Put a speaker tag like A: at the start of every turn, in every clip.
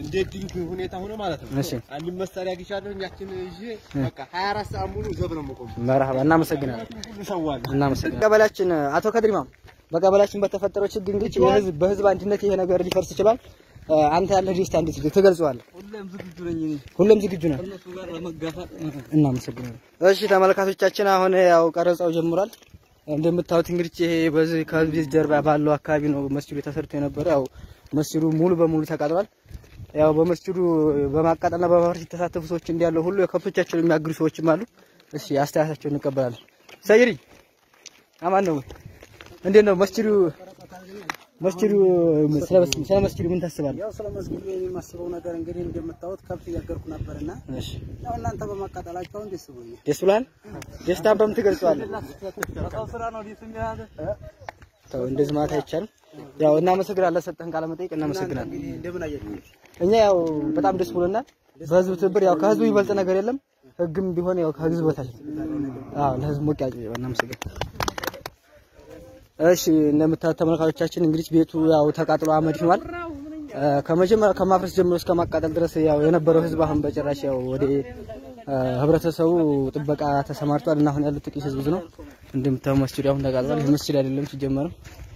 A: እንደ ድንክ ሁኔታ ሆኖ ማለት ነው።
B: እሺ
A: አንድ መሳሪያ ግሻለሁ ያችን ይዤ በቃ 24 ሰዓት ሙሉ ዘብ ነው የምቆም።
B: መርሐባ እናመሰግናለን።
A: ሁሉ ሰዋለሁ።
B: እናመሰግናለን። ቀበሌያችን አቶ ከድሪማም በቀበሌያችን በተፈጠረው ችግር እንግዲህ የህዝብ በህዝብ አንድነት ይሄ ነገር ሊፈርስ ይችላል። እ፣ አንተ ያለህ ደስታ እንዴት ትገልጸዋለህ?
C: ሁሌም ዝግጁ ነኝ እኔ
B: ሁሉም ዝግጁ ነህ?
C: ከእነሱ ጋር ለመጋፋት
B: እናመሰግናለን። እሺ ተመልካቾቻችን አሁን ያው ቀረጻው ጀምሯል። እንደምታዩት እንግዲህ ይሄ በዚህ ከዚህ ጀርባ ባለው አካባቢ ነው መስጂዱ ተሰርቶ የነበረ። ያው መስጂዱ ሙሉ በሙሉ ተቃጥሏል። ያው በመስጂዱ በማቃጠልና በማፍረስ የተሳተፉ ሰዎች እንዲያለው ሁሉ የከብቶቻቸውን የሚያግዱ ሰዎችም አሉ። እሺ አስተያየታቸውን እንቀበላለን። ሰይሪ አማን ነው። እንዴት ነው መስጂዱ መስጂዱ ስለ ስለ መስጂዱ ምን ታስባለህ?
C: ያው ስለ መስጊዱ የማስበው ነገር እንግዲህ እንደምታዩት ከብት እያገርኩ ነበርና
B: እሺ
C: ያው እናንተ በማቃጠላችሁ አሁን ደስ ብሎኛል።
B: ደስ ብሏል። ደስታን በምን ትገልጸዋለህ?
C: በሰው ስራ ነው ደስ የሚያለ
B: ተው እንደዚህ ማለት አይቻልም። ያው እናመሰግናለን፣ ሰጠህን ቃለ መጠይቅ እናመሰግናለን።
C: እንግዲህ እንደምን አያችሁት?
B: እኛ ያው በጣም ደስ ብሎናል። በህዝብ ትብብር ያው ከህዝቡ የሚበልጥ ነገር የለም። ህግም ቢሆን ያው ከህዝብ በታች ነው። አዎ ለህዝብ ሞቅ ያጭ እናመሰግናለን። እሺ እንደምታዩት ተመልካቾቻችን እንግዲህ ቤቱ ያው ተቃጥሎ አመድ ሆኗል። እ፣ ከመጀመሪያ ከማፍረስ ጀምሮ እስከ ማቃጠል ድረስ ያው የነበረው ህዝብ አሁን በጭራሽ ያው ወደ እ፣ ህብረተሰቡ ጥበቃ ተሰማርቷል እና አሁን ያሉት ጥቂት ህዝብ ነው። እንደምታዩ መስጂድ አሁን ተቃጥሏል። ይህ መስጂድ አይደለም ሲጀመርም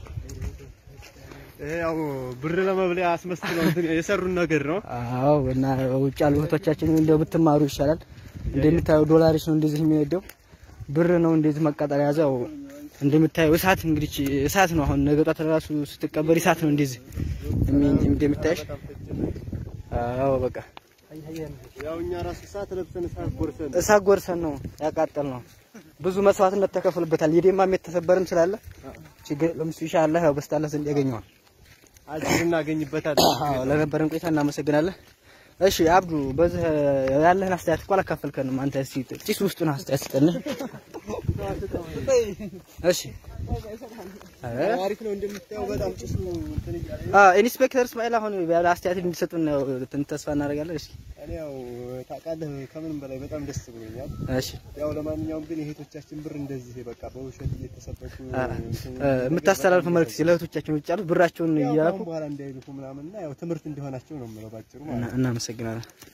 A: ይሄ ያው ብር ለመብለያ አስመስለው እንትን የሰሩን ነገር ነው።
B: አዎ እና ውጭ ያሉ እህቶቻችን እንደው ብትማሩ ይሻላል። እንደምታየው ዶላርሽ ነው እንደዚህ የሚነደው ብር ነው እንደዚህ መቃጠል ያዘው። እንደምታየው እሳት እንግዲህ እሳት ነው። አሁን ነገ ጧት ራሱ ስትቀበር እሳት ነው እንደዚህ የሚ- እንደምታየሽ። አዎ በቃ
A: ያው እኛ ራሱ ሰዓት ለብሰን ሰዓት ጎርሰን
B: እሳት ጎርሰን ነው ያቃጠል ነው። ብዙ መስዋዕትነት ተከፍሎበታል። የደማም የተሰበርም ስላለ ችግር ለምሱ ኢንሻአላህ ያው በስታላ ዘንድ ያገኘዋል።
A: አጅር እናገኝበታለን።
B: አዎ ለነበረን ቆይታ እናመሰግናለን። እሺ አብዱ፣ በዚህ ያለህን አስተያየት እኮ አላካፈልከንም። አንተ እስኪ ጭስ ውስጡን አስተያየት ስጠን። እሺ እ?
A: አሪፍ ነው እንደምታየው በጣም ጭሱ እንትን እያለ ነው።
B: አ ኢንስፔክተር እስማኤል አሁን ያለ አስተያየት እንዲሰጡን ነው ትን- ተስፋ እናደርጋለን። እሺ
A: እኔ ያው ታውቃለህ ከምንም በላይ በጣም ደስ ብሎኛል።
B: እሺ
A: ያው ለማንኛውም ግን የእህቶቻችን ብር እንደዚህ በቃ በውሸት እየተሰበኩ
B: አ
A: እንትን
B: እ፣ የምታስተላልፉ መልዕክት ለእህቶቻችን ውጭ ያሉት ብራቸውን
A: ያው
B: እያላኩ
A: ከአሁን በኋላ እንዳይልኩ ምናምን እና ያው ትምህርት እንዲሆናቸው ነው የምለው ባጭሩ ማለት ነው።
B: እና- እናመሰግናለን።